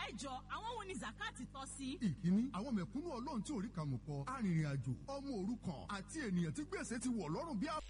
ẹ jọ àwọn wo ni zakati tọ́ sí. ìkíní àwọn mẹ̀kúnnù ọlọ́run tí orí kàmù kọ arìnrìn àjò ọmọ òrukàn àti ènìyàn tí gbèsè ti wọ̀ lọ́rùn bí a.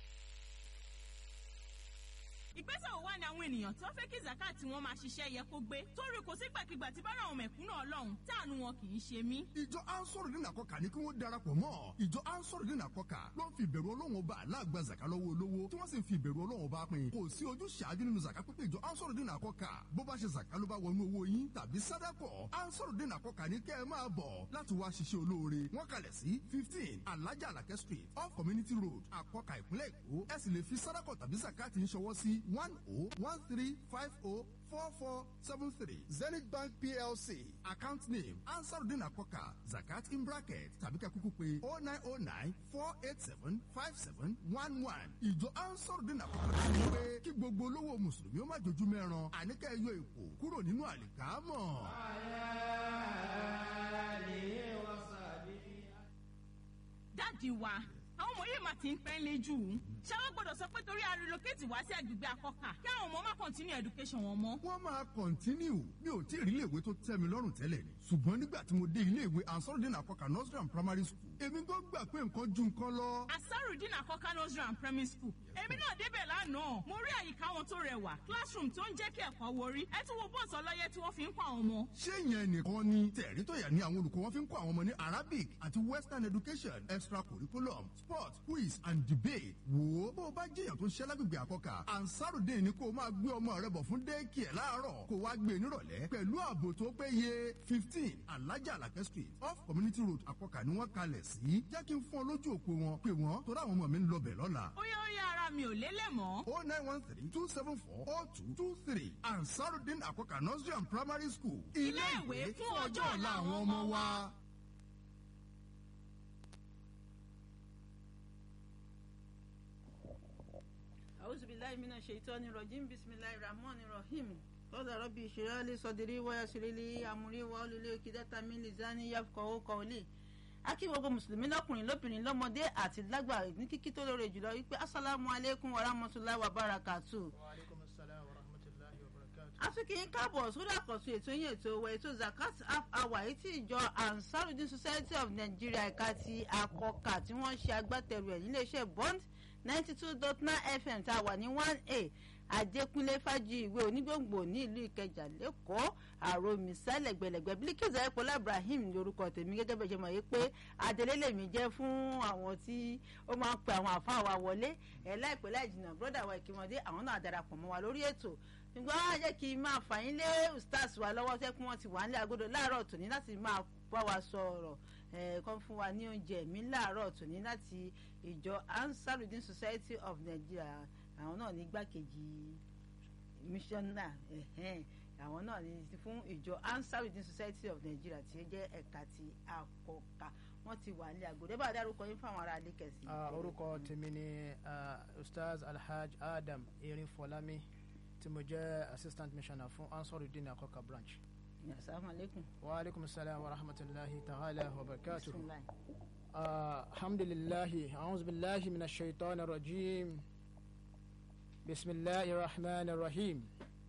ìgbésẹ̀ wo wá ni àwọn ènìyàn tó fẹ́ kí zakati wọn máa ṣiṣẹ́ yẹ kó gbé torí kò sígbàkigbà tí bára àwọn mẹ̀kúnnù ọlọ́run táànù wọn kì í ṣe mí. ìjọ ansoro dín àkọkà ní kí wọ́n darapọ̀ mọ́ ìjọ ansoro dín àkọkà ló ń fi ìbẹ̀rù ọlọ́run ọba aláàgbà zaka lọ́wọ́ olówó tí wọ́n sì ń fi ìbẹ̀rù ọlọ́run ọba pin kò sí ojú ṣáájú nínú zaka pípé ìjọ ansoro dín àkọkà bó bá ṣe zaka ló bá wọnú owó yín tàbí sádàkọ̀ ansoro dín àkọkà ní kẹ́ ẹ máa bọ̀ láti wá ṣiṣẹ́ olóore wọ́n kalẹ̀ sí fifteen alájà alakẹ́ street off community road àkọkà ìpínlẹ̀ èkó ẹ sì lè fi sádàkọ̀ tàbí zakati ń ṣọwọ́ sí one oh one three five oh four four seven three zenith bank plc account name ansarudin akoka zakat in bracket tàbí ká kúkú pé oh nine oh nine four eight seven five seven one one ìjọ ansarudin akoka ti ní pé kí gbogbo olówó mùsùlùmí ó má jojú mẹ́ran àníkà ẹyọ èkó kúrò nínú àlìkámọ̀. dáàdi wa àwọn ọmọ yìí máa ti ń pẹ́ lé jù ú ṣé wọ́n gbọ́dọ̀ sọ pé torí a relocate wá sí agbègbè akọ́kà kí àwọn ọmọ má continue education wọn mọ́. wọ́n máa kọ̀ntínú mi ò tí ì rí iléèwé tó tẹ́ mi lọ́rùn tẹ́lẹ̀ ni ṣùgbọ́n nígbà tí mo dé iléèwé ansarudin akoka nursery and primary school èmi gan gbà pé nǹkan ju nǹkan lọ. asarudin akọ́kà nursery and primary school èmi náà débẹ̀ lánàá mo rí àyíká wọn tó rẹwà classroom tó ń jẹ́ kí ẹ̀kọ́ worí ẹ tún wo bọ́ọ̀sì ọlọ́yẹ tí wọ́n fi ń kọ́ àwọn ọmọ. ṣé ìyẹn nìkan ni tẹ̀rí tó yà ní àwọn olùkọ́ wọn fi ń kọ́ àwọn ọmọ ní arabic àti western education extra curriculum sport quiz and debate wò ó bó o bá jẹ́yàn tó ń ṣẹ́ lágbègbè àkọ́kà ansarudin ni kó o máa gbé ọmọ rẹ bọ̀ fún déèkì ẹ̀ láàárọ̀ kó o wá gbé e nírọ̀lẹ́ pẹ̀lú ààbò tó péye fifteen alájà alakẹ́ street off community road àkọ́kà ni wọ́n kalẹ̀ sí jẹ́ kí n fún ọ lójú òpó wọn pé wọ́n tó dáwọn ọmọ mi ń lọ bẹ̀ lọ́la ó yẹ ó yẹ ara mi ò lélẹ̀ mọ́. o nine one three two seven four o two two three ansarudin àkọ́kà nursery and primary school Ilé ìwé fún ọjọ́ ọ̀la àwọn ọmọ wa. أعوذ بالله من الشيطان الرجيم بسم الله الرحمن الرحيم قال ربي اشرح لي صدري ويسر لي أمري واحلل عقدة من لساني يفقهوا قولي akí gbogbo mùsùlùmí lọkùnrin lóbìnrin lọmọdé àti lágbà ní kíkí tó lóore jùlọ wípé asalaamu aleykum wa rahmatulahi wa barakatu. وعليكم السلام ورحمة الله وبركاته àtúnkì yín káàbọ̀ sórí àkọ́tún ètò yín ètò owó ètò zakat half hour èyí tí ìjọ ansarudin society of nigeria ẹ̀ka ti àkọkà tí wọ́n ṣe agbátẹrù ẹ̀ níléeṣẹ́ bond ninety two dot nine fm tá a wà ní one a adékúnlé fájì ìwé onígbòǹgbò ní ìlú ìkẹjà lẹ́kọ̀ọ́ àròmì sálẹ̀gbẹ̀lẹ̀gbẹ̀ bílíkìsà ẹ̀pọ̀lá ibrahim ní orúkọ tèmi gẹ́gẹ́ bẹ́ẹ̀ ṣe mọ̀ yìí pé adelé lèmi jẹ́ fún àwọn tí ó máa ń pe àwọn àfáà wa wọlé ẹ̀ láìpẹ́ láì jìnnà brọ́dà wa ìkímọ̀dé àwọn náà darapọ̀ mọ́ wa lórí ètò ṣùgbọ́n á jẹ́ kí n máa fà yín lé ustaz wa lọ́wọ́ tẹ́ kí wọ́n ti wà nílé agodo láàárọ̀ tòní láti máa bá wa sọ̀rọ̀ ẹ̀ kàn fún wa ní oúnjẹ mi láàárọ̀ tòní láti ìjọ ansarudin society of nigeria àwọn náà ní gbàkejì missioner ẹ̀hẹ́n àwọn náà ní fún ìjọ ansarudin society of nigeria tí ó jẹ́ ẹ̀ka ti àkọ́kà wọ́n ti wà nílé agodo ẹ bá dárúkọ yín fún àwọn ará ilé kẹsì. Ah, orúkọ tèmi ni ah, ustaz alhaj adam erin fọlámi tí mo jẹ́ assistant missioner fún ansarudin akọka branch. asalaamualeykum. wa aleykum salaam wa rahmatulahi ta'ala wa barakatuh. bisimilayi. آه الحمد لله أعوذ بالله من الشيطان الرجيم بسم الله الرحمن الرحيم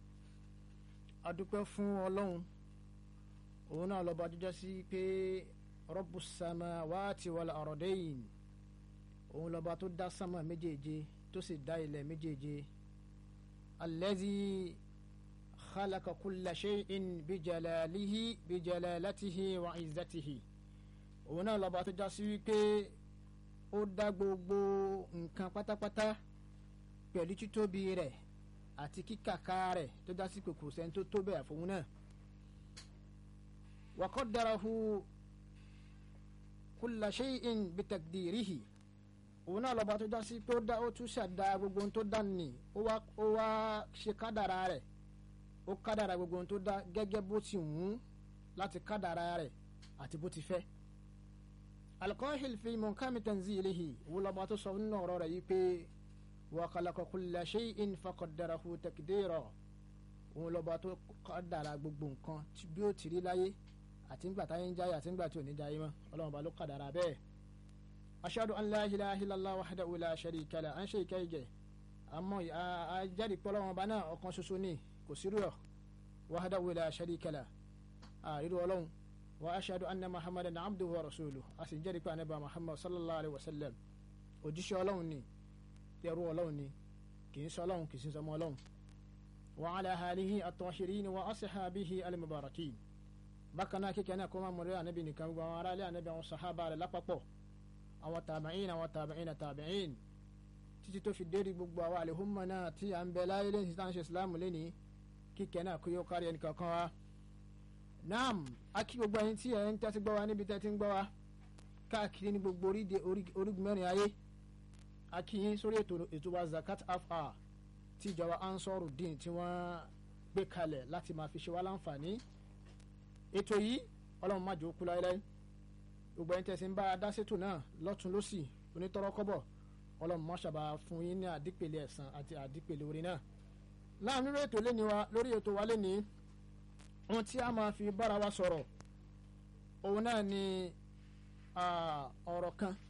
adúpẹ́ fún ọlọ́run òun náà lọ́ba jíjá sí pé rọ́bù sàmà wáàtí wàlà ọ̀rọ̀dẹ́yìn òun lọ́ba tó dá sàmà méjèèje tó sì dá ilẹ̀ méjèèje alẹ́zí khalaqa kulla shay'in bijalalihi bijalalatihi wa izzatihi òun náà lọ́ba tó já sí wípé ó dá gbogbo nǹkan pátápátá pẹ̀lú títóbi rẹ̀ àti kíkàká rẹ̀ tó já sí kòkòrò sẹ́ni tó tó bẹ́ẹ̀ fún náà. wa qaddarahu kulla shay'in bitakdirihi òun náà lọ́ba tó já sí pé ó dá ó tún ṣàdá gbogbo ohun tó dá nì ó wá ó wá ṣe kádàrá rẹ̀ ó kádàrá gbogbo ohun tó dá gẹ́gẹ́ bó ti wù ú láti kádàrá rẹ̀ àti bó ti fẹ́ alqahil fi munkami tanzilihi òun lọ́ba tó sọ nínú ọ̀rọ̀ rẹ̀ yìí pé wa khalaqa kulla shay'in faqaddarahu takdira òun lọ́ba tó kádàrá gbogbo nǹkan bí ó ti rí láyé àti ńgbà táyé ń jáyé àti ńgbà tí ò ní jáyé mọ́ ọlọ́run ba ló kádàrá bẹ́ẹ̀ ashadu an la ilaha illallah wahdahu la sharika lah à ń ṣe ìkẹ́yìgẹ̀ àmọ́ àjẹ́rìí pọ́lọ́wọ́n ba náà ọ̀kan ṣoṣo ní kò sí rúọ̀ wahdahu la sharika lah àrírí ọlọ́run wa ashadu anna muhammadan abduhu wa rasuluhu a sì ń jẹ́rìí pé anabi muhammad sallallahu alayhi wa sallam òjíṣẹ́ ọlọ́run ni ẹrú ọlọ́run ni kì í sọ ọlọ́run kì í sì sọmọ ọlọ́run wa ala alihi at-tahirin wa ashabihi al-mubarakin bákan náà kíkẹ́ náà kó máa mọ̀rẹ́ anabi nìkan gbogbo àwọn aráàlú anabi àwọn sahaba rẹ̀ lápapọ̀ àwọn tàbíìn àwọn tàbíìn tàbíìn títí tó fi dérí gbogbo àwọn àlehùnmọ́ náà tí à ń bẹ láyé lẹ́yìn tí à ń ṣe islam lẹ́ni kíkẹ́ náà kó yóò kárí ẹnì kankan wa. naam a kí gbogbo ẹyin tí ẹ̀ ń tẹ́tí gbọ́ wa níbi tẹ́tí ń gbọ́ wa káàkiri ní gbogbo orígun mẹ́rin ayé a kí yín sórí ètò wa zakat afa tí ìjọba Ansarudeen tí wọ́n gbé kalẹ̀ láti máa fi ṣe wá láǹfààní ètò yìí ọlọ́run má jẹ́ ó kú láéláé gbogbo ẹyin tẹ́sí ń bá a dá sétò náà lọ́tún lọ́sì onítọ́rọ́kọ́bọ̀ ọlọ́run mọ́ṣábà fún yín ní àdípele ẹ̀san àti àdípele orin náà láàánú lórí ètò lẹ́ni wa lórí ètò wa lẹ́ni ohun tí a máa fi bára wa sọ̀rọ̀ òun náà ni ọ̀rọ̀ kan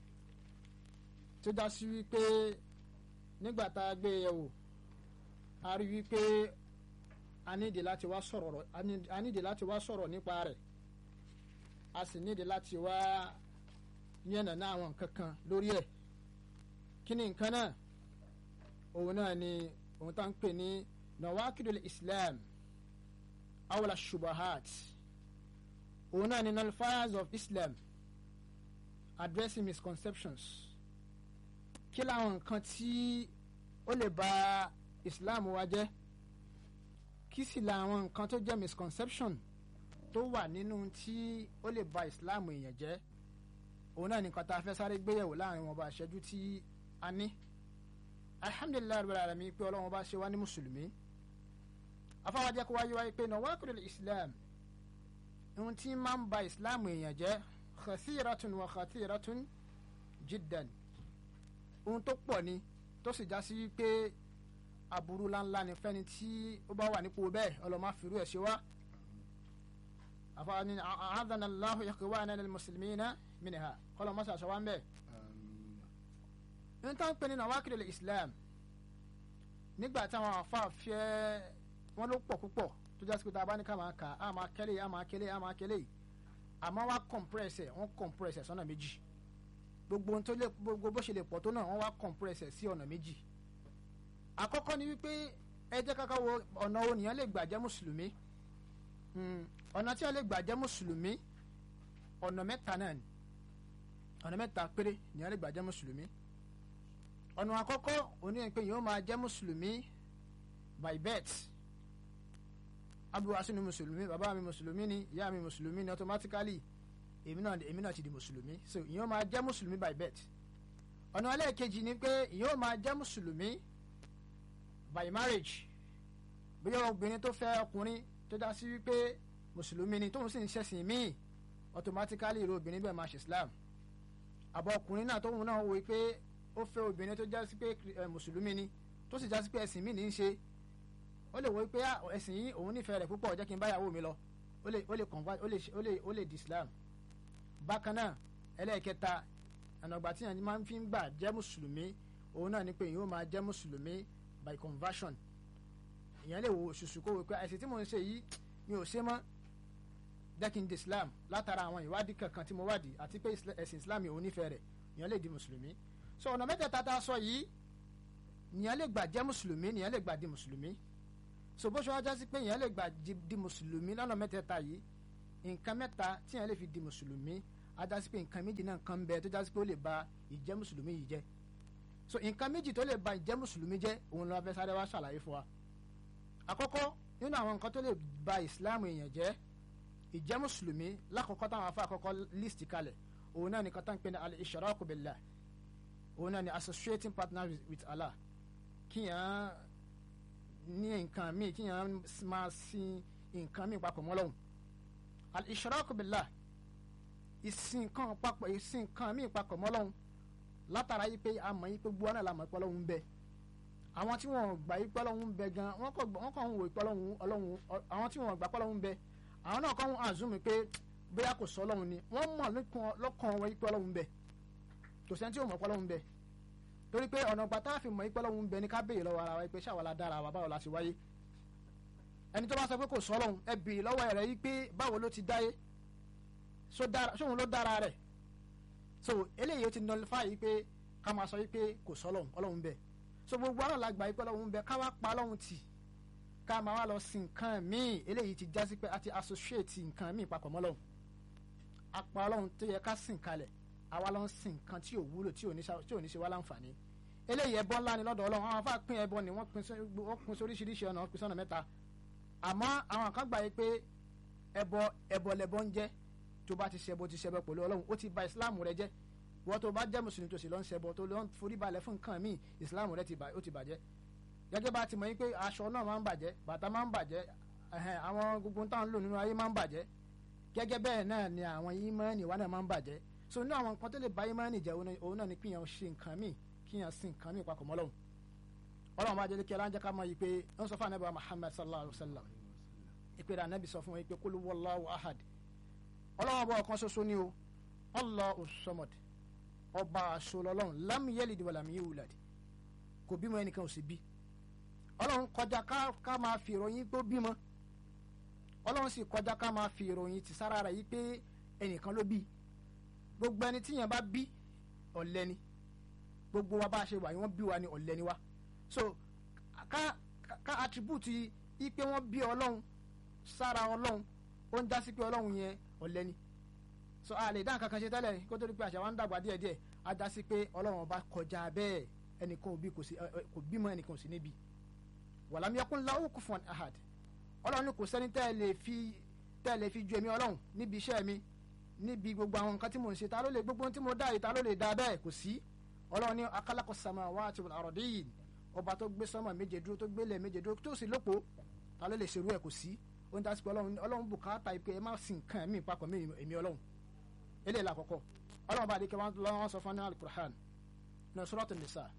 tó dá sí wípé nígbà tá a gbé yẹ̀wò a rí wípé a nídìí láti wá sọ̀rọ̀ a nídìí láti wá sọ̀rọ̀ nípa rẹ̀ a sì nídìí láti wá yànnàná àwọn nǹkan kan lórí ẹ̀ kí ni nǹkan náà òun náà ni òun tá ń pè ní nawakidul islam awla shubahat òun náà ni nullifiers of islam addressing misconceptions kí làwọn nǹkan tí ó lè bà islam wa jẹ́ kí sì làwọn nǹkan tó jẹ́ misconception tó wà nínú tí ó lè bà islam èèyàn jẹ́ òun náà nìkan tá a fẹ́ sáré gbéyẹ̀wò láàrin wọn bá aṣẹ́jú tí a ní alhamdulilayi rabbil alamin pé ọlọ́run bá ṣe wá ní mùsùlùmí afáwájẹ́ kó wáyé wáyé pé nawaqidul islam ohun tí máa ń ba islam èèyàn jẹ́ khasiratun wa khatiratun jiddan ohun tó pọ̀ ni tó sì já sí wípé aburú ńláńlá ni fẹ́ni tí ó bá wà nípò bẹ́ẹ̀ ọlọ́mọ àfirú ẹ̀ ṣe wá afáwájẹ́ ni a'adana Allahu ikhwana lil muslimina minha kọ́lọ́ mọ́sá aṣọ wa ń bẹ̀. ní táwọn pè ní nawakidul islam nígbà táwọn afa fẹ́ wọn ló pọ̀ púpọ̀ tó jásí pé tá a bá ní ká máa kà á máa kẹ́lẹ́ á máa kẹ́lẹ́ á máa kẹ́lẹ́ àmọ́ wá compress wọ́n compress sọ́nà méjì gbogbo ohun tó lè gbogbo bó ṣe lè pọ̀ tó náà wọ́n wá compress sí ọ̀nà méjì àkọ́kọ́ ni wípé ẹ jẹ́ ká wo ọ̀nà wo nìyẹn lè gbà jẹ́ mùsùlùmí ọ̀nà tí wọ́n lè gbà jẹ́ mùsùlùmí ọ̀nà mẹ́ta náà ni ọ̀nà mẹ́ta péré ni wọ́n lè gbà jẹ́ mùsùlùmí ọ̀nà àkọ́kọ́ òní pé yóò máa jẹ́ mùsùlùmí by birth abúlé sínú mùsùlùmí bàbá mi mùsùlùmí ni ìyá mi mùsùlùmí ni automatically èmi náà èmi náà ti di mùsùlùmí so yóò máa jẹ́ mùsùlùmí by birth ọ̀nà ẹlẹ́ẹ̀kejì ni pé yóò máa jẹ́ mùsùlùmí by marriage bóyá obìnrin tó fẹ́ ọkùnrin tó dá sí wípé mùsùlùmí ni tóun sì ń ṣẹ̀sìn míì automatically irú obìnrin bẹ́ẹ̀ máa ṣe islam àbọ̀ ọkùnrin náà tóun náà wò pé ó fẹ́ obìnrin tó já sí pé mùsùlùmí ni tó sì já sí pé ẹ̀sìn míì ní í ṣe ó lè wò pé ẹ̀sìn yìí òun nífẹ̀ẹ́ rẹ̀ púpọ̀ jẹ́ kí n báyàwó mi lọ ó lè ó lè convert ó lè ó lè ó lè di islam bákan náà ẹlẹ́ẹ̀kẹta ànàgbà tí yẹn máa ń fi ń gbà jẹ́ mùsùlùmí òun náà ni pé yóò máa jẹ́ mùsùlùmí by conversion ìyẹn lè wo ṣùṣù kó wò pé ẹ̀sìn tí mò ń ṣe yìí mi ò ṣe mọ́ dẹ́kin di islam látara àwọn ìwádìí kankan tí mo wádìí àti pé ẹ̀sìn islam yìí ò nífẹ̀ẹ́ rẹ̀ ìyẹn lè di mùsùlùmí so ọ̀nà mẹ́tẹ̀ẹ̀ta tá a sọ yìí ìyẹn lè gbà jẹ́ mùsùlùmí ìyẹn lè gbà di mùsùlùmí so bó ṣe wá jásí pé ìyẹn lè gbà di mùsùlùmí lọ́nà mẹ́tẹ̀ẹ̀ta yìí nǹkan mẹ́ta tí ìyẹn lè fi di mùsùlùmí á jásí pé nǹkan méjì náà kan ń bẹ tó jásí pé ó lè ba ìjẹ́ mùsùlùmí yìí jẹ́ so nǹkan méjì tó lè ba ìjẹ́ mùsùlùmí jẹ́ òun ló fẹ́ sáré wá ṣàlàyé fún wa àkọ́kọ́ nínú àwọn nǹkan tó lè ba ìsìláàmù èèyàn jẹ́ ìjẹ́ mùsùlùmí lákọ̀ọ́kọ́ táwọn afọ àkọ́kọ́ list kalẹ̀ òun náà ni kọ́tà ń pè ní al-ishraku billah òun náà ni associating partner with Allah kíyàn ní nǹkan míì kíyàn máa sin nǹkan míì papọ̀ mọ́ Ọlọ́hun al-ishraku billah ìsìn kan papọ̀ ìsìn kan míì papọ̀ mọ́ Ọlọ́hun látara yìí pé a mọ̀ yìí pé gbọ́n náà la mọ̀ pé Ọlọ́hun ń bẹ àwọn tí wọ́n gbà yìí pé Ọlọ́hun ń bẹ gan wọ́n kàn ń wò pé Ọlọ́hun Ọlọ́hun àwọn tí wọ́n gbà pé Ọlọ́hun ń bẹ àwọn náà kàn ń àzúmi pé bóyá kò sọ Ọlọ́hun ni wọ́n mọ̀ lọ́kàn wọn yìí pé Ọlọ́hun ń bẹ kò sẹ́ni tí ò mọ̀ pé Ọlọ́hun ń bẹ torí pé ọ̀nà gbàtà fi mọ̀ yìí pé Ọlọ́hun ń bẹ ní ká béèrè lọ́wọ́ ara wa pé ṣáwa la dára wa báwo la ṣe wáyé ẹni tó bá sọ pé kò sọ ọlọ́run ẹ bèrè lọ́wọ́ rẹ̀ yí pé báwo ló ti dáyé so dára sóhun ló dára rẹ̀ so eléyìí ó ti nullify yí pé ká máa sọ yí pé kò sọ ọlọ́run ọlọ́run bẹ́ẹ̀ so gbogbo àwọn àlàgbà yí pé ọlọ́run bẹ́ẹ̀ ká wá pa ọlọ́run tì ká máa wá lọ sin nǹkan míì eléyìí ti já sí pé a ti associate nǹkan míì papọ̀ mọ́ ọlọ́run apá ọlọ́run tó yẹ ká sìn kalẹ̀ àwa ló ń sin nǹkan tí ò wúlò tí ò ní ṣe- tí ò ní ṣe wá láǹfààní eléyìí ẹbọ ńlá ni lọ́dọ̀ ọlọ́run àwọn afá pín ẹbọ ni wọ́n pín sí wọ́n pín sí oríṣiríṣi ọ̀nà wọ́n pín sọ́nà mẹ́ta àmọ́ àwọn kan gbà yí pé ẹbọ ẹbọ lẹbọ ń jẹ́ tó bá ti ṣẹbọ ti ṣẹbọ pẹ̀lú ọlọ́run ó ti ba ìsìláàmù rẹ jẹ́ wọ́n tó bá jẹ́ mùsùlùmí tó sì lọ ń ṣẹbọ tó lọ ń forí balẹ̀ fún nǹkan míì ìsìláàmù rẹ ti bà- ó ti bàjẹ́ gẹ́gẹ́ bá ti mọ̀ yí pé aṣọ náà máa ń bàjẹ́ bàtà máa ń bàjẹ́ ẹ̀hẹ̀n, àwọn gbogbo táwọn ń lò nínú ayé máa ń bàjẹ́ gẹ́gẹ́ bẹ́ẹ̀ náà ni àwọn ìmọ̀ọ́nì wa náà máa ń bàjẹ́ so nínú àwọn nǹkan tó lè ba ìmọ̀ọ́nì jẹ́ òun náà- òun náà ni kíyàn ṣe nǹkan míì kíyàn sin nǹkan míì papọ̀ mọ́lọ́hún ọlọ́run bá jẹ́ kí aláǹjẹ́ ká mọ̀ yìí pé ń sọ fún anábìá Muhammad sallallahu alayhi wa sallam ìpè rẹ̀ anábì sọ fún wọn pé kul wallahu ahad ọlọ́run ọba ọ̀kan ṣoṣo ni o Allahu samad ọba àṣọ lọ́lọ́run lam yalid wa lam yulad kò bímọ ẹnìkan ò sì bí ọlọ́run kọjá ká ká máa fi ìròyìn pé ó bímọ ọlọ́run sì kọjá ká máa fi ìròyìn tì sára rẹ̀ yí pé ẹnìkan ló bí gbogbo ẹni tíyẹn bá bí ọ̀lẹ ni gbogbo wa bá a ṣe wà yìí wọ́n bí wa ni ọ̀lẹ ni wa so ká ká- ká attribute yí pé wọ́n bí ọlọ́run sára ọlọ́run ó ń já sí pé ọlọ́run yẹn ọ̀lẹ ni so a lè dá nǹkan kan ṣe tẹ́lẹ̀ kó tó di pé àṣà wa ń dàgbà díẹ̀díẹ̀ á já sí pé ọlọ́run ọba kọjá bẹ́ẹ̀ ẹnìkan ò bí kò sí ẹ- ẹ- kò bímọ ẹnìkan ò sí níbi wàlámi yakun lahu kufuwan ahad ọlọ́run ní kò sẹ́ni tẹ́ ẹ lè fi tẹ́ ẹ lè fi ju èmi ọlọ́run níbi iṣẹ́ mi níbi gbogbo àwọn nǹkan tí mò ń ṣe ta ló lè gbogbo ohun tí mo dá yìí ta ló lè dá bẹ́ẹ̀ kò sí ọlọ́run ní akálàkọ̀ samawati wal ardin ọba tó gbé sánmà méje dúró tó gbé ilẹ̀ méje dúró tó sì lópo ta ló lè ṣerú ẹ̀ kò sí ohun tí a sì pé ọlọ́run ọlọ́run bùkátà ìpè ẹ má sin nǹkan mí papọ̀ mí èmi ọlọ́run eléyìí la kọ́kọ́ ọlọ́run bá adékẹ́ wọn lọ́wọ́ sọ fún ní alukur'an ní suratul nisa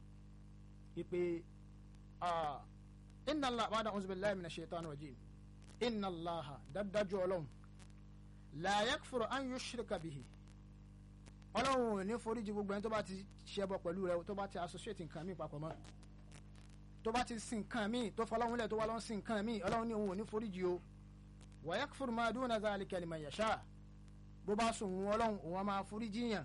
ìpè ah, inna allah ba'da a'udhu billahi minash shaitani rajim inna allaha dájú ọlọ́run la yakfuru an yushrika bihi ọlọ́run ò ní foríjì gbogbo ẹni tó bá ti ṣẹbọ pẹ̀lú rẹ tó bá ti associate nǹkan míì papọ̀ mọ́ tó bá ti sin nǹkan míì tó fọlọ́run lẹ̀ tó wá lọ́n sin nǹkan míì ọlọ́run ní òun ò ní foríjì o wa yakfuru ma duna zalika liman yasha bó bá sùn òun ọlọ́run òun á máa foríjì yàn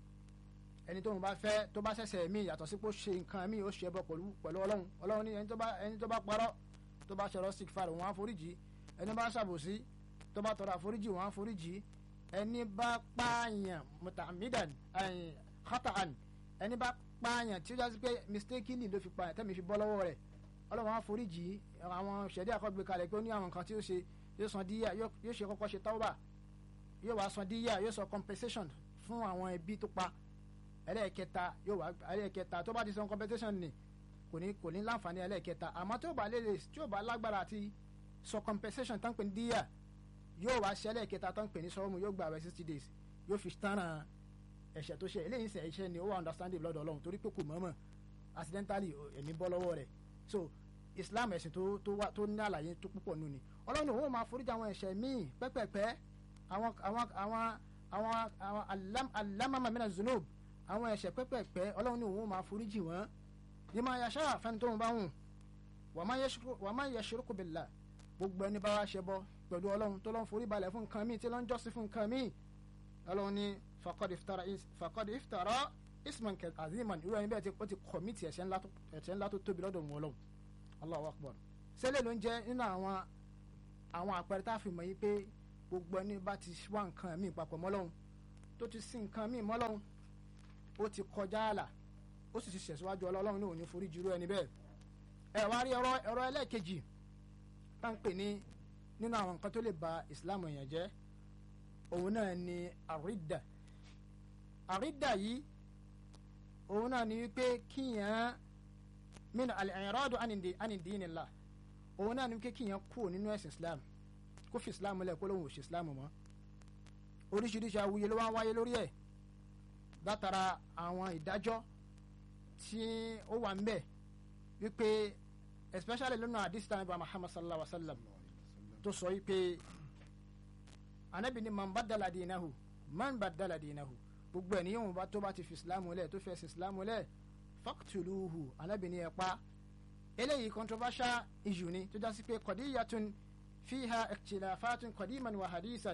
ẹni tóun bá fẹ́ tó bá ṣẹ̀ṣẹ̀ míì yàtọ̀ sí pé ó ṣe nǹkan míì ó ṣẹbọ pẹ̀lú pẹ̀lú ọlọ́run ọlọ́run ní ẹni tó bá ẹni tó bá parọ́ tó bá ṣẹ̀rọ sick fire òun á foríjì ẹni bá ṣàbòsí tó bá tọrọ àforíjì òun á foríjì ẹni bá pààyàn mutamidan ẹ̀yìn khata'an ẹni bá pààyàn tí ó jásí pé mistakenly ló fi pààyàn tẹ́mi fi bọ́ lọ́wọ́ rẹ̀ ọlọ́run á foríjì àwọn ṣẹ̀dí àkọ́gbé kalẹ̀ pé ó ní àwọn nǹkan tí ó ṣe yóò san díyà yóò yóò ṣe kọ́kọ́ ṣe tawba yóò wá san díyà yóò san compensation fún àwọn ẹbí tó pa ẹlẹ́ẹ̀kẹta yóò wá ẹlẹ́ẹ̀kẹta tó bá ti san compensation ni kò ní kò ní láǹfààní ẹlẹ́ẹ̀kẹta àmọ́ tí ó bá lélẹ̀ tí ó bá lágbára àti sọ compensation tán pé ní díyà yóò wá ṣe ẹlẹ́ẹ̀kẹta tán pè ní sọ́wọ́mù yóò gba àwẹ̀ sixty days yóò fi tánràn ẹ̀ṣẹ̀ tó ṣe eléyìí ṣe ẹ̀ṣẹ̀ ni ó wà understanding lọ́dọ̀ ọlọ́run torí pé kò mọ̀ọ́mọ̀ accidentally ẹ̀mí bọ́ lọ́wọ́ rẹ̀ so islam ẹ̀sìn tó tó wá tó ní àlàyé tó púpọ̀ nù ni ọlọ́run òun máa foríjì àwọn ẹ̀ṣẹ̀ míì pẹ́pẹ́pẹ́ àwọn àwọn àwọn àwọn àwọn alam alamama mina zunub àwọn ẹ̀ṣẹ̀ pẹ́pẹ́pẹ́ ọlọ́run ní òun máa foríjì wọ́n ní máa yàṣá fẹ́ni tó ń bá wùn wà má yẹ ṣirúkú billah gbogbo ẹni bá wá ṣe bọ́ pẹ̀lú ọlọ́run tó lọ́n forí balẹ̀ fún nǹkan míì tí lọ́n jọ́sìn fún nǹkan míì ọlọ́run ní faqad iftara is- faqad iftara isman kẹ aziman irú ẹni bẹ́ẹ̀ ti ó ti kọ̀mítì ẹ̀ṣẹ̀ ńlá tó ẹ̀ṣẹ̀ ńlá tó tóbi lọ́dọ̀ wọn ọlọ́run Allahu akbar sẹ́lẹ̀ ló ń jẹ́ nínú àwọn àwọn àpẹẹrẹ tá a fi mọ̀ yí pé gbogbo ẹni bá ti wá nǹkan míì papọ̀ mọ́lọ́run tó ti sin nǹkan míì mọ́lọ́run ó ti kọjá àlà ó sì ti ṣẹ̀síwájú ọlọ́run ní òní forí jùlọ ẹni bẹ́ẹ̀ ẹ wá rí ọ̀rọ̀ ọ̀rọ̀ ẹlẹ́ẹ̀kejì tá à ń pè ní nínú àwọn nǹkan tó lè ba ìsìláàmù èèyàn jẹ́ òun náà ni àrídà àrídà yìí òun náà ni wípé kíyàn min al-i'radu ani dinillah òun náà ni wípé kíyàn kú nínú ẹ̀sìn islam kó fi islam lẹ̀ kó lóun ò ṣe islam mọ́ oríṣiríṣi awuye ló wá ń wáyé lórí ẹ̀ látara àwọn ìdájọ́ tí ó wà ń bẹ̀ wípé especially lónà àdìsí tàn bá muhammad sallallahu alaihi wa sallam tó sọ wípé anabi ni man badala dinahu man badala dinahu gbogbo ẹni yóò bá tó bá ti fi islam lẹ̀ tó fẹ́ sin islam lẹ̀ faqtuluhu anabi ni ẹ pa eléyìí controversial issue ni tó jásí pé qadiyatun fiha ikhtilafatun qadiman wa hadisan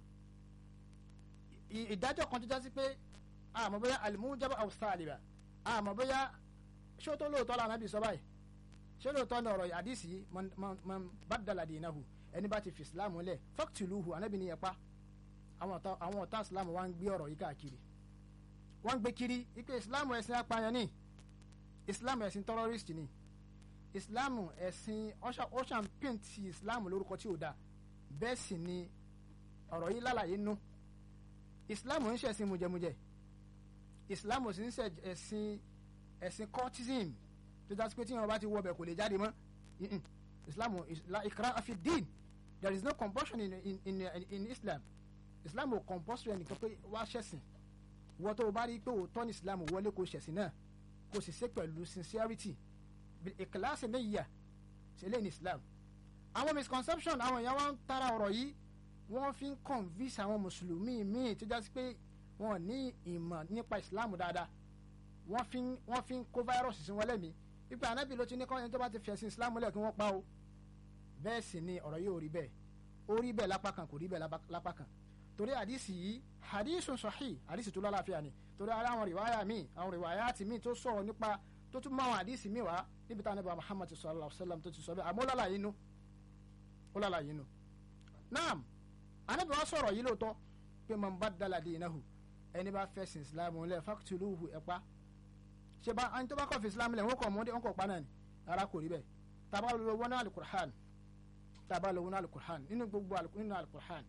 ì- ìdájọ́ kan tó jásí pé àmọ́ bóyá al-mujab aw saliba àmọ́ bóyá ṣé ó tó lóòótọ́ la Ànábì sọ báyìí ṣé lóòótọ́ ní ọ̀rọ̀ àdìsí yìí man man man baddala dinahu ẹni bá ti fi islam lẹ̀ faqtuluhu Ànábì ní yẹpa àwọn ọ̀tá àwọn ọ̀tá islam wa ń gbé ọ̀rọ̀ yìí káàkiri wọ́n ń gbé kiri ipe islam ẹ̀sìn apààyàn ni islam ẹ̀sìn terrorist ni islam ẹ̀sìn ọ̀ṣà ń pèntì islam lórúkọ tí ò dáa bẹ́ẹ̀ sì ni ọ̀rọ̀ yìí lálàyé nú islam ń ṣẹ̀sìn mujẹmujẹ islam ò sì ń ṣe ẹ̀sìn ẹ̀sìn cultism tó dá sí pé tí wọn bá ti wọ ọbẹ̀ kò lè jáde mọ́ Mm-mm. islam is la ikra fi din there is no compulsion in, in, in, in islam islam ò compulsory ẹnìkan pé wá ṣẹ̀sìn wọ́n tó o bá rí i pé òótọ́ ní islam wọlé kó ṣẹ̀sìn náà kó sì ṣe pẹ̀lú sincerity bil ikhlasi niyya ṣe lé ní islam àwọn misconception àwọn èèyàn wọn ń tara ọ̀rọ̀ yìí wọ́n fi ń convince àwọn mùsùlùmí míì tó jásí pé wọn ò ní ìmọ̀ nípa islam dáadáa wọ́n fi ń wọ́n fi ń kó virus sí wọn lẹ́mìí ipe anabi ló ti ní kọ́ni tó bá ti fẹ̀sìn islam lẹ̀ kí wọ́n pa o bẹ́ẹ̀ sì ni ọ̀rọ̀ yìí ò rí bẹ́ẹ̀ ó rí bẹ́ẹ̀ lápá kan kò rí bẹ́ẹ̀ lápá- lápá kan torí àdìsí yìí àdìsùn sọ̀hí àdìsí tó lálàáfíà ni torí ara àwọn rìwáyà míì àwọn rìwáyà ti míì tó sọ̀rọ̀ nípa tó tún mọ àwọn àdìsí míì wá níbi táwọn ẹbí muhammad sallallahu alayhi wa sallam tó ti sọ bẹ́ẹ̀ àmọ́ ó lálàyé inú ó lálàyé inú. naam anabi wa sọ̀rọ̀ yìí lóòótọ́ pé man baddala dinahu ẹni bá fẹ̀sìn islam lẹ̀ faqtuluhu ẹ̀pá ṣe bá ẹni tó bá kọ́ fi islam lẹ̀ wọ́n kọ́ mọ́dé wọ́n kọ́ pa náà ni ara kò rí bẹ́ẹ̀ tàbá lọ wọnú alukur'an tàbá lọ wọnú alukur'an nínú gbogbo alu- nínú alukur'an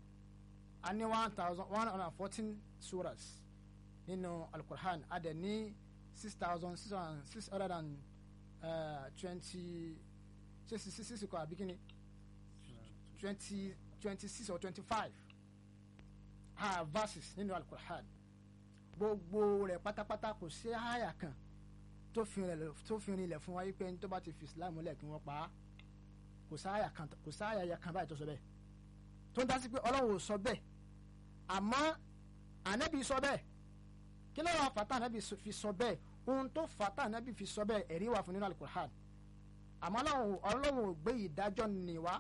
a ní one thousand one hundred and fourteen suras nínú alukur'an a dẹ̀ ní six thousand six hundred six hundred and twenty six six six kọ́ àbí kíni twenty twenty six or twenty five ah verses nínú alukur'an gbogbo rẹ̀ pátápátá kò sí àyà kan tó fi rinlẹ̀ tó fi rinlẹ̀ fún wa yí pé ẹni tó bá ti fi islam lẹ̀ kí wọ́n pa á kò sáàyà kan kò sáàyà ya kan báyìí tó sọ bẹ́ẹ̀ tó ń dásí pé ọlọ́run ò sọ bẹ́ẹ̀ àmọ́ ànábì sọ bẹ́ẹ̀ kí ló wà fàtà ànábì sọ- fi sọ bẹ́ẹ̀ ohun tó fàtà ànábì fi sọ bẹ́ẹ̀ ẹ̀rí wà fún nínú alukur'an àmọ́ ọlọ́run ọlọ́run ò gbé ìdájọ́ nì wá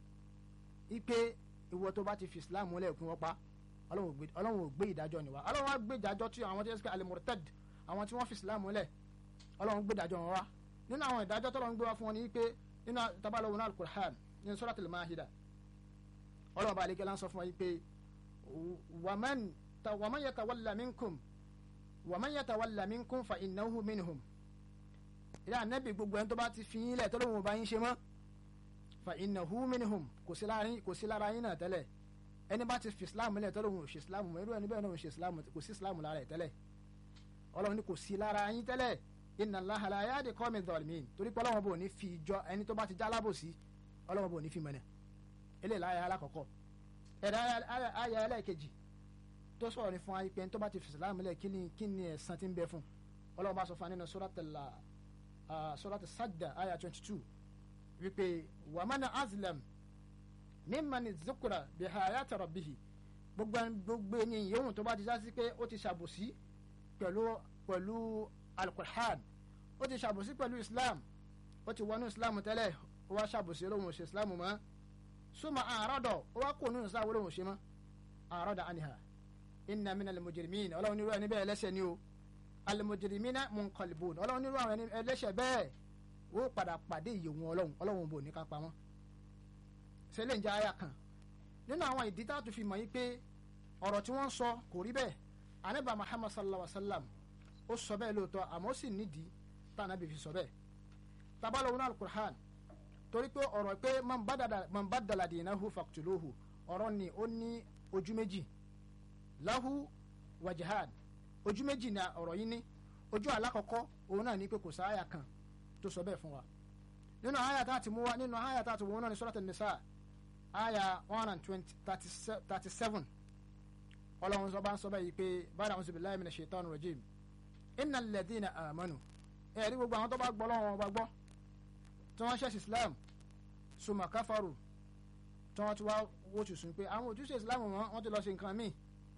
ipe ìwọ tó bá ti fi islam lẹ̀ kí wọ́n pa ọlọ́run ò gbé- ọlọ́run ò gbé ìdájọ́ nì wá ọlọ́run wá gbé ìdájọ́ tí àwọn tí wọ́n ti alimurtad àwọn tí wọ́n fi islam lẹ̀ ọlọ́run gbé ìdájọ́ wọn wá nínú àwọn ìdájọ́ tọ́lọ́run gbé wá fún wọn ni pé nínú tabalọ̀ wọn alukur'an nínú suratul mahida ọlọ́run bá aleke lánsọ fún wa yìí pé wàmán ta wàmán yatawalla minkum wàmán yatawalla minkum fa innahu minhum ilé anabi gbogbo ẹni tó bá ti fi yín lẹ̀ tọ́lọ́run ò bá yín ṣe mọ́ fa innahu minhum kò sí lára yín kò sí lára yín náà tẹ́lẹ̀ ẹni bá ti fi islam lẹ̀ tọ́lọ́run ò ṣe islam mọ́ irú ẹni bẹ́ẹ̀ náà ò ṣe islam kò sí islam lára ẹ̀ tẹ́lẹ̀ ọlọ́run ní kò sí lára yín tẹ́lẹ̀ inna Allaha la yahdi qawmi dhalimin torí pé ọlọ́run bò ní fi jọ ẹni tó bá ti jálábòsí ọlọ́run bò ní fi mọ̀nà eléyìí láyà alákọ̀ọ́kọ́ ẹ̀dá ayà ẹlẹ́ẹ̀kejì tó sọ̀rọ̀ ní fún wa pé ẹni tó bá ti fi Islam lẹ̀ kí ni kí ni ẹ̀san tí ń bẹ fún ọlọ́run bá sọ fún wa nínú suratul ah, suratul Sajda ayà twenty two wípé wa man azlam mimman zukira bihayati rabbihi gbogbo ẹni- gbogbo ẹni yòówù tó bá ti já sí pé ó ti ṣàbòsí pẹ̀lú pẹ̀lú alukur'an ó ti ṣàbòsí pẹ̀lú islam ó ti wọnú islam tẹ́lẹ̀ ó wá ṣàbòsí olóhùn ṣe islam mọ́ súnmọ́ àárọ̀dọ̀ ó wá kó nínú islam olóhùn ṣe mọ́ àárọ̀dọ̀ àníhà inna mina al-mujrimin ọlọ́run nírú ẹni bẹ́ẹ̀ ẹlẹ́ṣẹ̀ ni o al-mujrimina munqalibun ọlọ́run nírú àwọn ẹni ẹlẹ́ṣẹ̀ bẹ́ẹ̀ ó padà pàdé ìyẹ̀wò ọlọ́run ọlọ́run bò ní ká pa wọ́n ṣẹlẹ̀ ń jẹ́ àyà kan nínú àwọn ìdí tá a tún fi mọ̀ yín pé ọ̀rọ̀ tí wọ́n sọ kò rí bẹ́ẹ̀ anábà muhammad sallallahu alaihi wa sallam ó sọ bẹ́ẹ̀ lóòótọ́ àmọ́ ó sì nídìí tá anábì fi sọ bẹ́ẹ̀ tabalọ̀ wọn alukur'an torí pé ọ̀rọ̀ pé man badala- man badala dinahu faqtuluhu ọ̀rọ̀ ni ó ní ojú méjì lahu wa jihad ojú méjì ni ọ̀rọ̀ yìí ní ojú alákọ̀ọ́kọ́ òun náà ní pé kò sáàyà kan tó sọ bẹ́ẹ̀ fún wa nínú àyà tá a ti mú wa nínú àyà tá a ti mú wa náà ní suratul nisa àyà one and twenty thirty seven ọlọ́run sọ bá ń sọ báyìí pé báyìí àwọn sọ̀bìlá ẹ̀mí ṣètò ọ̀nà rẹ̀jìm iná lẹ́dínà àmánu ẹ̀rí gbogbo àwọn tó bá gbọ́ lọ́wọ́ wọn bá gbọ́ tí wọ́n ṣẹ̀ṣẹ̀ islam sùmọ̀ káfàrù tí wọ́n ti wá wó tùsùn pé àwọn òtúnṣe islam wọn wọ́n ti lọ ṣe nǹkan míì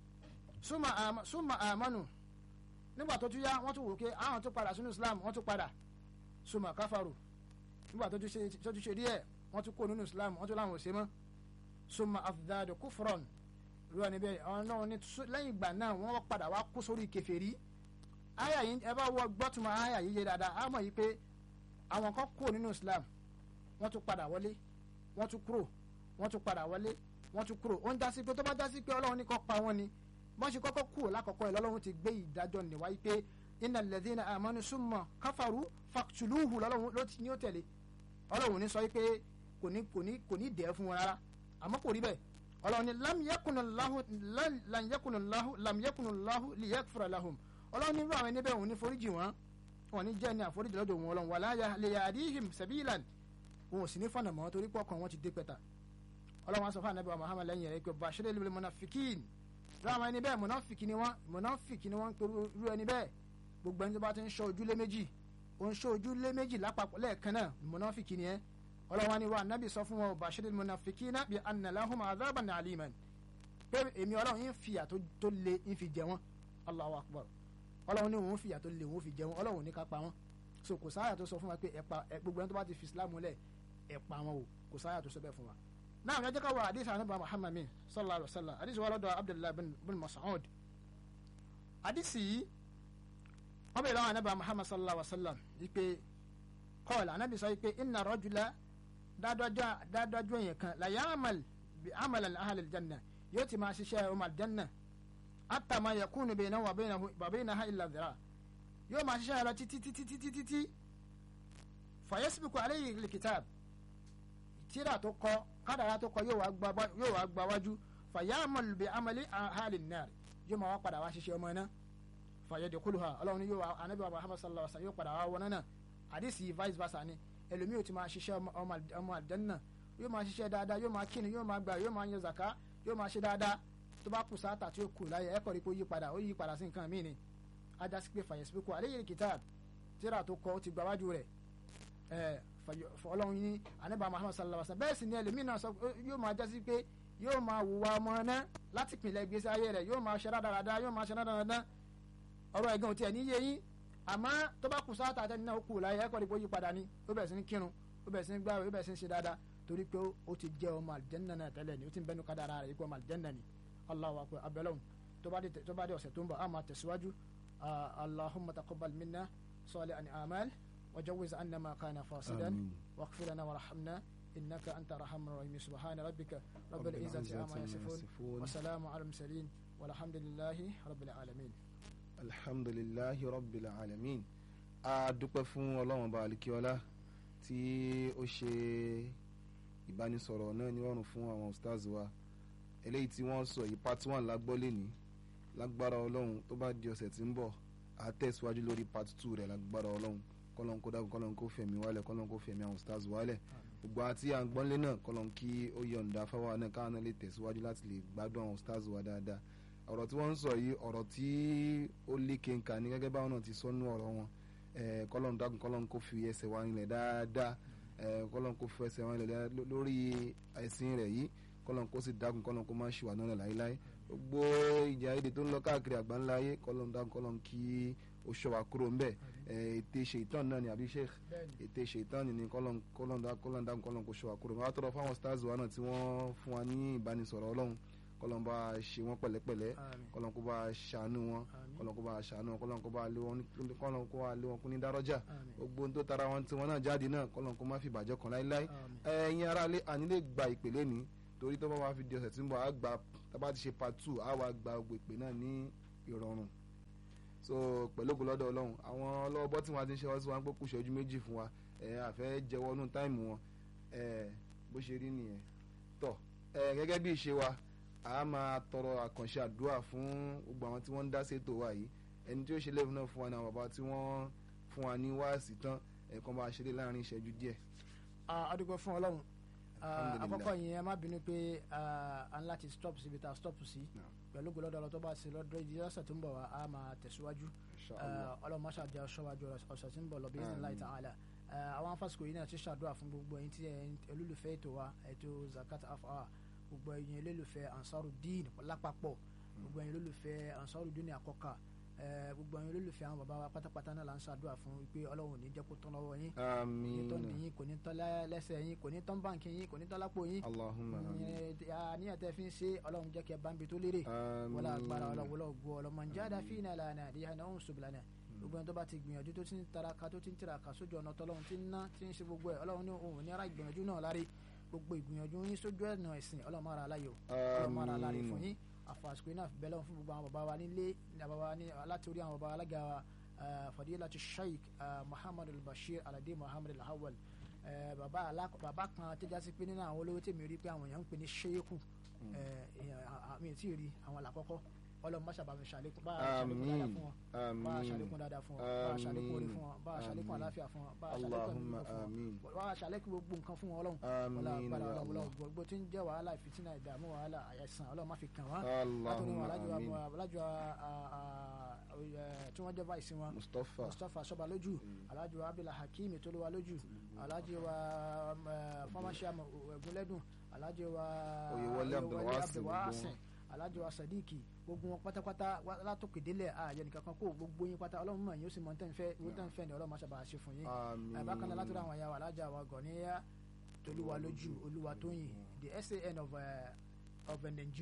sùmọ̀ àmánu nígbà tó tún yá wọ́n tún wò pé àwọn tó padà sínú islam wọ́n tún padà sùmọ̀ káfàrù nígbà tó tún ṣe díẹ̀ wọ́n tún kó nínú islam wọ́n tún láwọn ò ṣe mọ́ summa afdadu kufron irú ẹni bẹ́ẹ̀ àwọn náà ní sú- lẹ́yìn ìgbà náà wọ́n padà wá kó sórí kèfèrí àyà yìí ẹ bá wọ gbọ́tùmọ̀ àyà yìí yé dáadáa á mọ̀ yìí pé àwọn kan kó nínú islam wọ́n tún padà wọlé wọ́n tún kúrò wọ́n tún padà wọlé wọ́n tún kúrò ó ń dásí pé tó bá dásí pé ọlọ́run ní kó pa wọ́n ni bọ́n ṣe kọ́kọ́ kúrò lákọ̀ọ́kọ́ ẹ̀ lọ́lọ́run ti gbé ìdájọ́ nìwá yìí pé innal ladhina amanu summa kafaru faqtuluhu lọ́lọ́run ló ti ní ó tẹ̀lé ọlọ́run ní sọ yìí pé kò ní kò ní kò ní dẹ̀ fún wọn rárá àmọ́ kò rí bẹ́ẹ̀ ọlọ́run ní lam yakunillahu lan- lan yakunillahu lam yakunillahu liyaghfira lahum ọlọ́run ní irú àwọn ẹni bẹ́ẹ̀ òun ní foríjì wọn wọn ní jẹ́ ní àforíjì lọ́dọ̀ wọn ọlọ́run wala yahdihim sabilan wọn ò sì ní fọ̀nà mọ́ torí pọ̀ kan wọn ti dé pẹ̀ta ọlọ́run wa sọ fún anabi wa muhammad lẹ́yìn rẹ̀ pé bashir lil munafikin ráwọn ẹni bẹ́ẹ̀ munafiki ni wọ́n munafiki ni wọ́n ń pẹ̀lú irú ẹni bẹ́ẹ̀ gbogbo ẹni tó bá ti ń ṣọ́ ojúlé méjì ó ń ṣọ́ ojúlé méjì lápapọ̀ lẹ́ẹ̀kan náà munafiki ni ẹ́ ọlọ́run wa ni wa anabi sọ fún wọn bashir lil munafikina bi anna lahum adhaban aliman pé èmi ọlọ́run yín fìyà tó tó le yín fi jẹ wọ́n allahu akbar ọlọ́run ní òun fìyà tó le òun fi jẹ wọ́n ọlọ́run ní ká pa wọ́n so kò sáyà tó sọ fún wa pé ẹ pa ẹ gbogbo ẹni tó bá ti fi islam lẹ̀ ẹ pa wọn o kò sáyà tó sọ bẹ́ẹ̀ fún wa náà ẹ jẹ́ ká wọ àdìsí ànábà muhammad min sallallahu alayhi wa sallam àdìsí wa lọ́dọ̀ abdullahi bin bin mas'ud àdìsí yìí wọ́n bẹ̀rẹ̀ lọ́wọ́ ànábà muhammad sallallahu alayhi wa sallam wípé kọ́ọ̀lù ànábì sọ wípé inna rajula dáadájú èèyàn kan la ya'mal bi amalan ahli aljanna yóò ti máa ṣiṣẹ́ ọmọ aljanna hatta ma yakunu baynahu wa baynahu wa baynaha illa dhira yóò máa ṣiṣẹ́ lọ títí títí títí títí fa yasbiqu alayhi alkitab tíra tó kọ kádàrá tó kọ yóò wá gba bá- yóò wá gba wájú fàyàmọ̀lù bí amali ahali náà yóò máa wá padà wá ṣiṣẹ́ ọmọ iná fàyẹ̀dẹ̀kuluha ọlọ́run yóò wá anabi wa muhammad sallallahu alaihi wa sallam yóò padà wá wọná náà àdìsí vice versa ni ẹlòmíì ò ti máa ṣiṣẹ́ ọmọ- ọmọ àd- ọmọ àdánná yóò máa ṣiṣẹ́ dáadáa yóò máa kíni yóò máa gbà yóò máa yan zaka yóò máa ṣe dáadáa tó bá kù sáàtà tí ó kù láyé ẹ̀kọ́ rí pé ó yí padà ó yí padà sí nǹkan míì ni ajá sí pé fàyẹ̀sípẹ́kù àléyé kitab tíra tó kọ ó ti gbáwájú rẹ̀ ẹ fọlọ́run ní anábà muhammad sallallahu alaihi wa sallam bẹ́ẹ̀ sì ni ẹlòmíì náà sọ yóò máa jásí pé yóò máa wùwà ọmọ náà láti pinlẹ̀ gbèsè ayé rẹ̀ yóò máa ṣe rádaràda yóò máa ṣe rádaràda ọ̀rọ̀ ẹ̀gàn tiẹ̀ níyé yín àmọ́ tó bá kù sáà tàtẹ́ nínú òkú láyé ẹ̀kọ́ ìpò yí padà ni ó bẹ̀rẹ̀ sí ní kírun ó bẹ̀rẹ̀ sí ní gbáwé ó bẹ̀rẹ̀ sí ní ṣe dáadáa torí pé ó ti jẹ́ ọmọ àlìjẹ́nà náà tẹ́lẹ̀ ni ó ti ń bẹnu kádàrá rẹ̀ ikú ọmọ àlìjẹ́nà ni Allahu akbar abẹ́lẹ́hùn tó bá dé tó bá dé ọ̀sẹ̀ tó ń bọ̀ á máa tẹ̀síwájú Ah, Allahumma taqabbal minna salihan a'mal وجوز عنا ما كان فاسدا آمين. واغفر لنا وارحمنا انك انت ارحم الراحمين سبحان ربك رب العزه عما يصفون وسلام على المرسلين والحمد لله رب العالمين alhamdulilahi rabbil alamin a dúpẹ́ fún ọlọ́run ọba alikiola tí ó ṣe ìbánisọ̀rọ̀ náà ní ọ̀run fún àwọn stars wa eléyìí tí wọ́n sọ yìí part one lágbọ́ lẹ́ni lágbára ọlọ́run tó bá di ọ̀sẹ̀ tí ń bọ̀ á tẹ̀síwájú lórí part two rẹ̀ lágbára ọlọ́run kọ́lọ́n kó dákun kọ́lọ́n kó fẹ̀mí wálẹ̀ kọ́lọ́n kó fẹ̀mí àwọn stars wálẹ̀ gbogbo àti à ń gbọ́nlé náà kọ́lọ́n kí ó yọ̀ǹda fáwọn náà káwọn náà lè tẹ̀síwájú láti lè gbádùn àwọn stars wa dáadáa ọ̀rọ̀ tí wọ́n ń sọ yìí ọ̀rọ̀ tí ó léke nǹkan ní gẹ́gẹ́ báwọn náà ti sọ nú ọ̀rọ̀ wọn Eh, kọ́lọ́n dákun kọ́lọ́n kó fi ẹsẹ̀ wa rinlẹ̀ dáadáa Eh, kọ́lọ́n kó fi ẹsẹ̀ wa rinlẹ̀ dáadáa ló- lórí ẹ̀sìn rẹ̀ yìí kọ́lọ́n kó sì dákun kọ́lọ́n kó má ṣì wà náà láéláé gbogbo ìjà èdè tó ń lọ káàkiri àgbáńlá ayé kọ́lọ́n dákun kọ́lọ́n kí ó ṣọ́ wa kúrò ńbẹ̀ Eh, ète ṣèitán náà ni àbí sheikh ète ṣèitán ni kọ́lọ́n kọ́lọ́n dá- kọ́lọ́n dákun kọ́lọ́n kó ṣọ́ wa kúrò ńbẹ̀ wá tọrọ fáwọn stars wa náà tí wọ́n fún wa ní ìbánisọ̀rọ̀ ọlọ́run kọ́lọ́n bá ṣe wọ́n pẹ̀lẹ́pẹ̀lẹ́ آمين kọ́lọ́n kó bá ṣàánú wọn آمين kọ́lọ́n kó bá ṣàánú wọn kọ́lọ́n kó bá lé wọn ní- kọ́lọ́n kó bá lé wọn kún ní dárọ́jà آمين gbogbo ohun tó tara wọn tí wọn náà jáde náà kọ́lọ́n kó má fi bàjẹ́ kan láíláí آمين ẹ̀yin aráalé àní lè gba ìpè lẹ́ni torí tó bá wá fi di ọ̀sẹ̀ tí ń bọ̀ á gba tá bá ti ṣe part two á wá gba gbogbo ìpè náà ní ìrọ̀rùn so pẹ̀lú ògùn lọ́dọ̀ ọlọ́run àwọn ọlọ́wọ́ tí wọ́n ti ń ṣe wọ́n sí wọn pé kù ṣẹ́jú méjì fún wa ẹ̀ àfẹ́ jẹ́wọ́ nù táìmù wọn ẹ̀ bó ṣe rí nìyẹn tọ́ ẹ̀ gẹ́gẹ́ bí ìṣe wa a máa tọrọ àkànṣe àdúrà fún gbogbo àwọn tí wọ́n ń dá sétò wa yìí ẹni tí ó ṣe léwu náà fún wa ní àwọn bàbá tí wọ́n fún wa ní wáàsí tán ẹ̀kan bá a ṣeré láàrin ìṣẹ́jú díẹ̀ adúgbò fún ọlọ́run Ah, Alhamdulillah. àkọ́kọ́ yìí ẹ má bínú pé ah, a ń láti stop síbi tá a stop sí Naam. pẹ̀lú gbọ́dọ̀ ọlọ́ tó bá ṣe lọ́dọ̀ ìdí ọ̀sẹ̀ tó ń bọ̀ wá a máa tẹ̀síwájú Inshallah. ọlọ́run máṣá jẹ́ ọ̀ṣọ́wájú ọ̀sẹ̀ tí ń bọ̀ lọ bí ẹ̀sìn láì ta'ala Eh, àwọn afásitì yìí náà ti ṣàdúrà fún gbogbo ẹ̀yin tí ẹ̀ ń olólùfẹ́ ètò wa ètò zakat afa gbogbo ẹ̀yin olólùfẹ́ ansarudeen lápapọ̀ gbogbo ẹ̀yin olólùfẹ́ ansarudeen àkọ́kà Eh, gbogbo àwọn olólùfẹ́ àwọn bàbá wa pátápátá náà là ń ṣàdúrà fún wípé ọlọ́run ò ní jẹ́ kó tán lọ́wọ́ yín kò ní tán àmín nìyín kò ní tán lẹ́- lẹ́sẹ̀ yín kò ní tán báǹkì yín kò ní tán lápò yín allahumma àmín àníyàn tẹ́ fi ń ṣe ọlọ́run jẹ́ kẹ́ bá ń bi tó lérè wọlé agbára ọlọ́wọ́lọ́ gbọ́ ọlọ́mọ jáde fínà lànà àdìyà náà ń sùn lànà gbogbo ẹni tó bá ti gbìyànjú tó ti ń taraka tó ti ń tiraka sójú ọ̀nà tọ́lọ́run ti ń ná ti ń ṣe gbogbo ẹ̀ ọlọ́run ní òun ní ara ìgbìyànjú náà lárí gbogbo ìgbìyànjú yín sójú ẹ̀nà ẹ̀sìn ọlọ́run máa ra aláyọ̀ ọlọ́run máa ra alárí fún yín àfàsùkò iná bẹ́ẹ̀ lọ́wọ́ fún gbogbo àwọn bàbá wa nílé ní bàbá wa ní láti orí àwọn bàbá alága wa eh, fadilatu sheikh eh, muhammad al-bashir alade muhammad al-hawal eh, bàbá alá- bàbá kan tó jásí pé nínú àwọn olówó tèmi rí pé àwọn èèyàn ń pè ní sheikhu eh, èèyàn- à- àmì tí ì rí àwọn làkọ́kọ́ ọlọ́run má ṣàbàmì ṣàlékún bá a ṣàlékún dáadáa fún wọn bá a ṣàlékún dáadáa fún wọn bá a ṣàlékún orí fún wọn bá a ṣàlékún Àmín. àláfíà fún wọn bá a ṣàlékún Allahumma ẹ̀mí fún àmín. wọn bá a ṣàlékún gbogbo nǹkan fún wọn ọlọ́run wọlé àmín agbára ya ọlọ́run allah ọlọ́run gbogbo tí ń jẹ́ wàhálà ìfìtínà ìdààmú wàhálà àyẹ̀sán ọlọ́run má fi kàn wọ́n látọ̀rí wọn allahumma alájọ àmín alájọ tí wọ́n jẹ́ báyìí wọn mustapha mustapha sọba lójú alájọ abdullah hakeem tolúwa lójú alájọ wa fọmọṣẹ ẹgúnlẹdùn alájọ wa Oyèwọlé Abdulwasin, abdulwasin alájọ wa sadiki gbogbo wọn pátápátá wá- látòkè délẹ̀ ààyè nìkan kan kó gbogbo yín pátá ọlọ́run mọ̀ yín ó sì mọ̀ tẹ́ ń fẹ́ ìwé tẹ́ ń fẹ́ ni ọlọ́run máa ṣàbà ṣe fún yín àmín ẹ bákan náà látọ̀dọ̀ àwọn ìyá wa alájà wa gọ̀níyà tolúwa lójú olúwa tóyìn the san of, uh, of Nigeria.